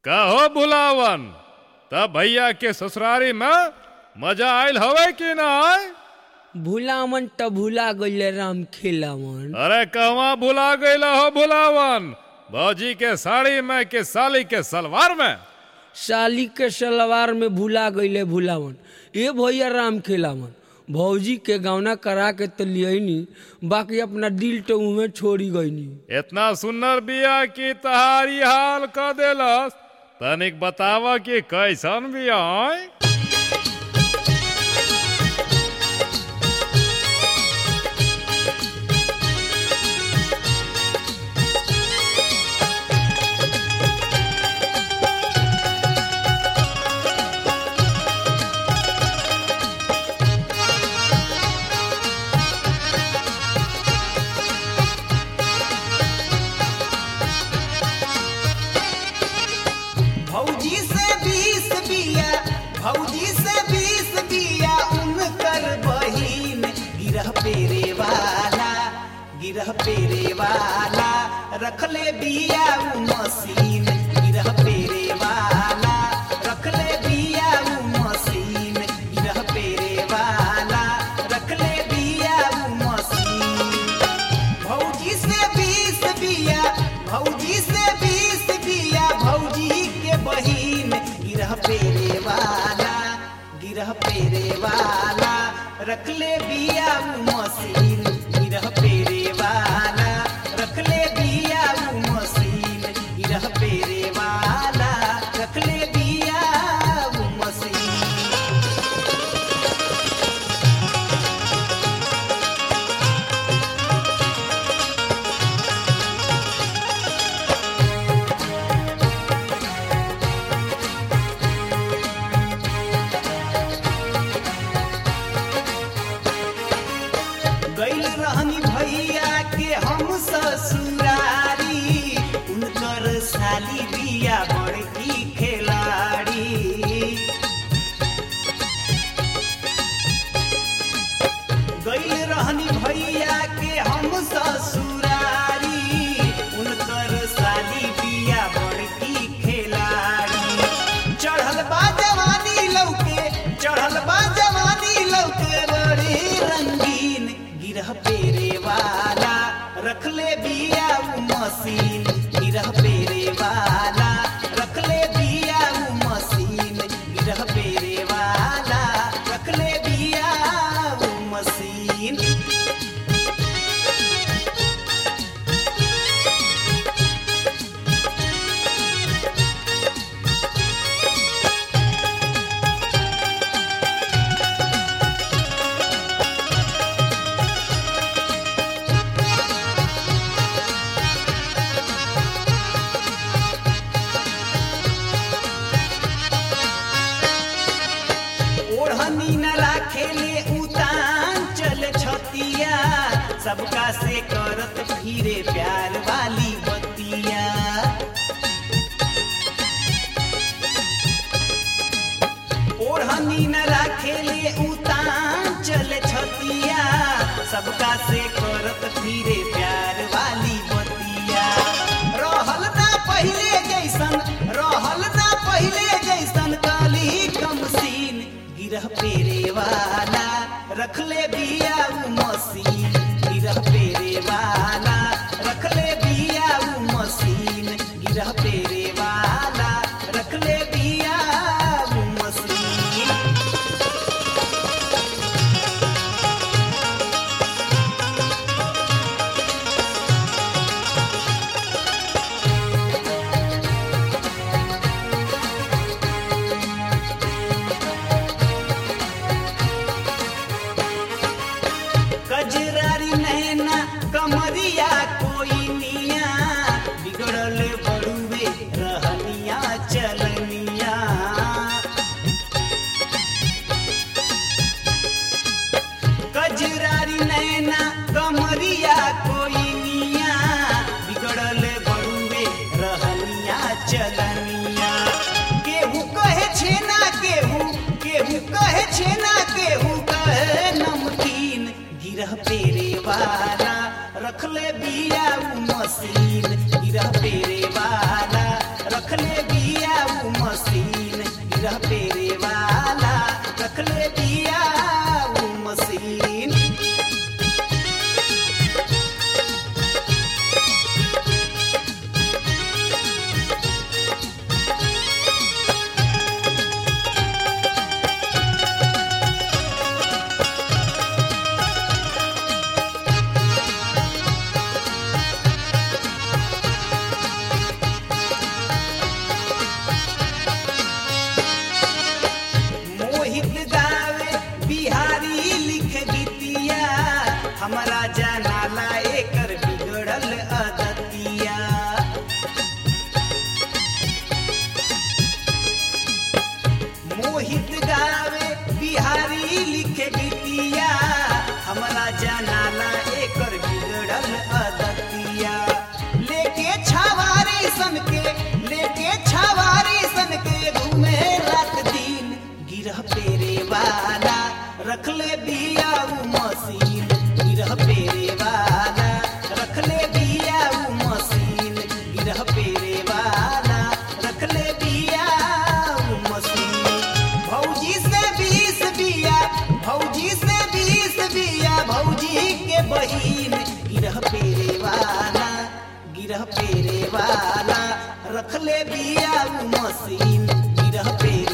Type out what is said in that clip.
कहो बुलावन तब भैया के ससुरारी में मजा आयल हवे कि ना आय भूलामन त भूला गईले राम खेलावन अरे कहवा भुला गईला हो बुलावन भौजी के साड़ी में के साली के सलवार में साली के सलवार में भूला गईले भूलावन ए भैया राम खेलावन भौजी के गौना करा के तो लियनी बाकी अपना दिल तो उमे छोड़ी गईनी इतना सुंदर बिया की तहारी हाल क देलस तनिक बतावा कि कैसन बिया आय भौजी से बीस बिया भौजी से बीस बिया उनकर बहिन गिरह पेरे वाला गिरह पेरे वाला रखले बिया उ मशीन गिरह पेरे वाला रखले बिया उ मशीन गिरह पेरे वाला रखले बिया उ मशीन भौजी से बीस बिया भौजी से बीस बिया भौजी के बहिन गिरह पेरे वाला गिरह पेरे वाला रखले बिया उ मशीन गिरह पेरे वाला रखले बिया उ मशीन गिरह पेरे वाला रखले बिया उ मशीन गैल रहनी भैया के हम ससुरारी उनकर साली बिया बड़की खिलाड़ी गैल रहनी भैया के हम ससुरारी उनकर साली बिया बड़की खिलाड़ी चढ़ल बा जवानी लौके चढ़ल बा जवानी लौके बड़ी रंगीन गिरह पेरे वाला रखले बिया उ मशीन गिरह पेरे वाला रखले बिया उ मशीन गिरह पेरे वाला रखले बिया उ मशीन ओढ़नी न राखेले उतान चल छतिया सबका से करत फिरे प्यार वाली बतिया ओढ़नी न राखेले उतान चल छतिया सबका से करत फिरे प्यार वाली बतिया रहल ना पहिले जैसन रहल ना पहिले जैसन काली कमसीन गिरह पेरे वाला रखले बिया उ मशीन गिरह पेरे वाला रखले बिया उ मशीन गिरह पेरे वाला रखले बिया उ मशीन कजरारी नैना कमरिया कोई निया बिगड़ल बड़ुए रहनिया चलनिया कजरारी नैना कमरिया कोई निया बिगड़ल बड़ुए रहनिया चलनिया केहू कहे छेना केहू केहू कहे छेना केहू कहे नमकीन गिरह पेरे वाला रखले बिया उ मशीन गिरह पेरे वाला रखले बिया के गीतिया हमरा जनाला एकर बिगड़ल अदतिया लेके छावारी सन के लेके छावारी सन के घूमे रात दिन गिरह पेरे वाला रखले बिया उ मशीन गिरह पेरे वाला रखले बिया उ मशीन गिरह पेरे वाला रखले बिया उ मशीन भौजी से बीस बिया भौजी से बीस बिया भौजी के बहिन गिरह पेरे वाला गिरह पेरे वाला रखले बिया उ मशीन गिरह पेरे